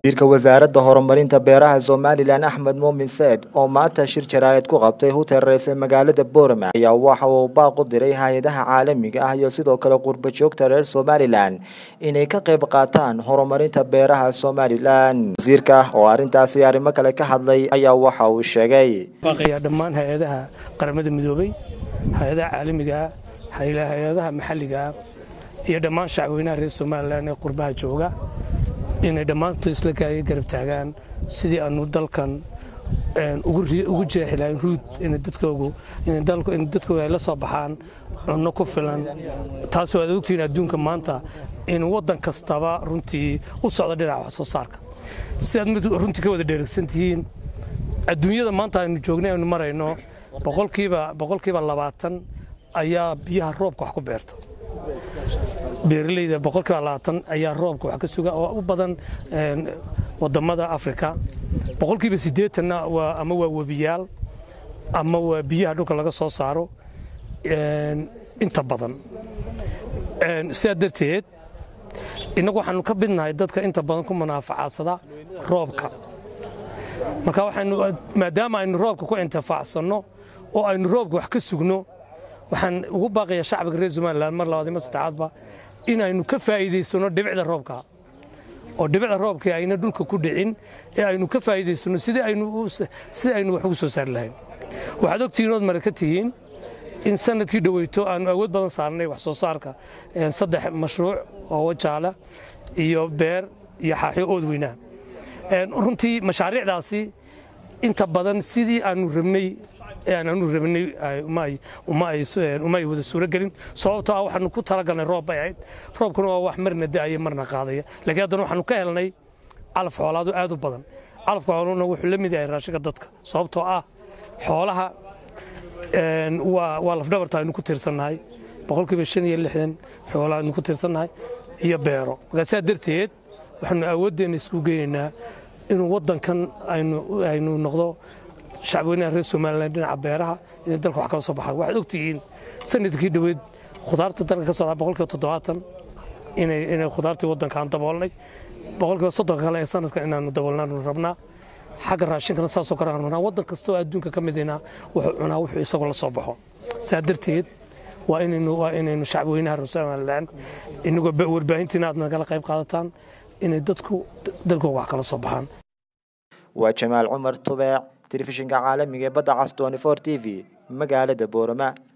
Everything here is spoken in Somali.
wasiirka wasaaradda horumarinta beeraha somalilan axmed muumin seed oo maanta shir jaraa'id ku qabtay hutereys ee magaalada boorama ayaa waxa uu baaq u diray hay-adaha caalamiga ah iyo sidoo kale qurba joogta reer somalilan inay ka qayb qaataan horumarinta beeraha somalilan wasiirka oo arrintaasi arrimo kale ka hadlay ayaa waxa uu sheegay baaqayaa dhammaan hay-adaha qaramada midoobay hay-adaha caalamigaa hay-adaha maxalligaa iyo dhammaan shacweynaha reer somalilan ee qurbaha jooga inay dhammaantood isla garab taagaan sidii aanu dalkan ugu jeexi lahayn ruud in dadkoogu ay la soo baxaan cunno ku filan taasoo aad ogtihiin adduunka maanta in waddan kastaba runtii u socdo dhinaca wax soo saarka si aad mid runtii ka wada dheregsan tihiin adduunyada maanta aynu joognay aynu marayno boqolkiiba labaatan ayaa biyaha roobka wax ku beerta beeralayda boqolkiiba labaatan ayaa roobka wax ka suga oo u badan wadamada afrika boqolkiiba siddeetanna waa ama waa webiyaal ama waa biyaha dhulka laga soo saaro inta badan sidaa darteed innagu waxaanu ka midnahay dadka inta badan ku munaafacadsada roobka marka waxaanu maadaama aynu roobka ku intifaacsanno oo aynu roobka wax ka sugno waxaan ugu baaqayaa shacbiga reer somalilan mar labaad mar saddexaadba inaynu ka faa'iidaysano dhibicda roobka oo dhibicda roobka ayna dhulka ku dhicin ee aynu ka faa'iidaysano sidii aynu sidii aynu wax ugu soo saari lahayn waxaad ogtihiin ood mara ka tihiin in sanadkii dhaweyto aanu awood badan saarnay wax soo saarka saddex mashruuc oo wajaala iyo beer iyo xaaxyo ood weynaa runtii mashaariicdaasi inta badan sidii aanu rabnay aanu rabnay uma ay wada suuro gelin sababtoo ah waxaanu ku talagalnay roob bay ahayd roobkuna waa wax marna da'aya marna qaadaya laakiin haddana waxaanu ka helnay calaf xoolaadu aad u badan calafka xooluhuna wuxuu la mid yahay raashinka dadka sababtoo ah xoolaha waa lafdhabarta aynu ku tiirsannahay boqolkiiba shan iyo lixdan xoolaha aynu ku tiirsannahay iyo beero markaa sidaa darteed waxaanu awooddeena isku geynaynaa inuu waddankan aynu noqdo shacweynaha reer somalilan dhinaca beeraha inay dalka wax kala soo baxaan waxaad ogtihiin sanadkii dhoweed khudaarta dalka ka socdaa boqolkiiba toddobaatan inay khudaartii waddankaan daboolnay boqolkiiba soddonka kale ee sanadkan inaanu daboolnaanu rabnaa xagga raashinkana saasoo kale aan rabnaa waddan kastoo adduunka ka midina wuxuu cunaa wuxuu isagoo la soo baxo saa darteed waa inaynu waa inaynu shacweynaha reer somalilan inagoo warbaahintiina aad nagala qayb qaadataan inay dadku dalkooga wax kala soo baxaan waa jamaal cumar tubeec telefishinka caalamiga ee badda cas t v magaalada boorama